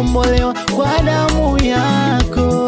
nimekombolewa kwa damu yako,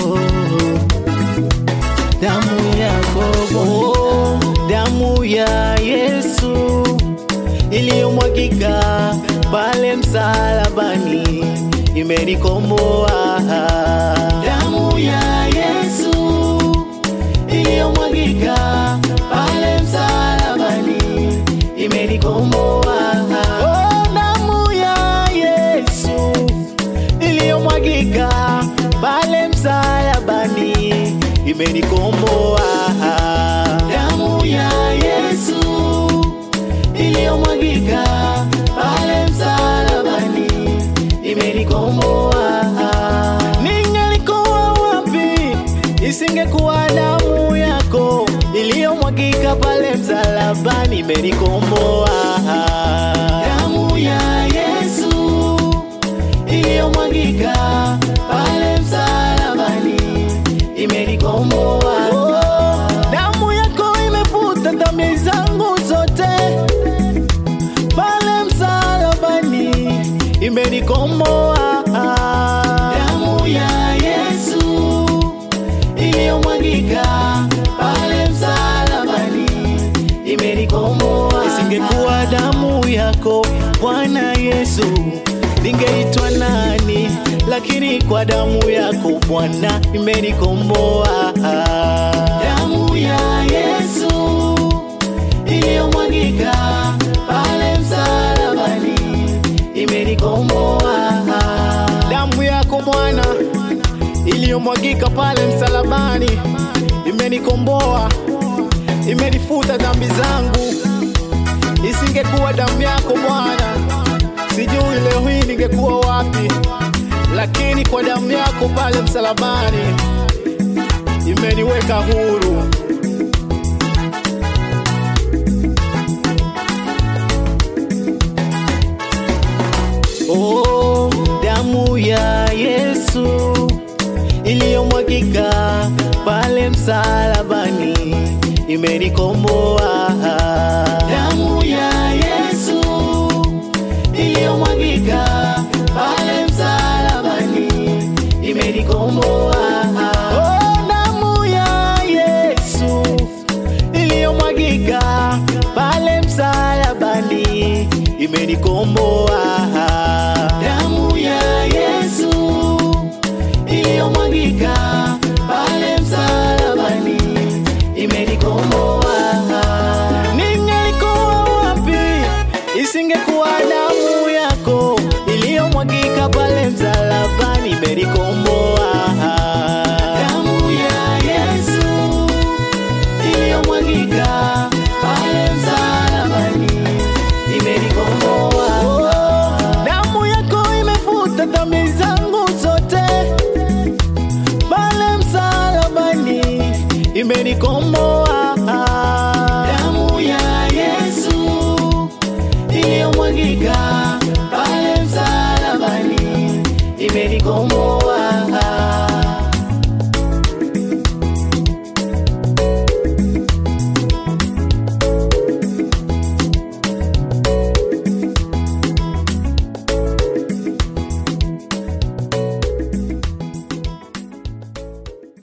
damu yako oh, damu ya Yesu iliyomwagika pale msalabani imenikomboa. Damu ya Yesu iliyomwagika pale msalabani imenikomboa. Oh, damu ya Yesu iliyomwagika pale msalabani imenikomboa. Damu ya Yesu iliyomwagika pale msalabani imenikomboa. Ningelikuwa wapi isingekuwa damu yako iliyomwagika pale msalabani imenikomboa. Damu ya Yesu iliyomwagika pale msalabani imenikomboa. Oh, damu yako imefuta dhambi zangu zote pale msalabani imenikomboa. Damu ya Yesu iliyomwagika pale msalabani imenikomboa. Isingekuwa damu yako Bwana Yesu, ningeitwa nani? Lakini kwa damu yako Bwana imenikomboa. Damu ya Yesu iliyomwagika pale msalabani imenikomboa. Damu yako Bwana iliyomwagika pale msalabani imenikomboa, imenifuta dhambi zangu. Isingekuwa damu yako Bwana, sijui leo hii ningekuwa wapi, lakini kwa damu yako pale msalabani imeniweka huru. Oh, damu ya Yesu iliyomwagika pale msalabani imenikomboa. Damu ya Yesu iliyomwagika pale msalabani imenikomboa. Oh, damu ya Yesu iliyomwagika pale msalabani imenikomboa. Damu ya Yesu iliyomwagika pale msalabani imenikomboa. Ningelikuwa wapi isingekuwa damu yako iliyomwagika pale msalabani imenikomboa. Damu ya Yesu iliyomwagika pale msalabani imenikomboa. Damu yako imefuta dhambi zangu zote pale msalabani imenikomboa.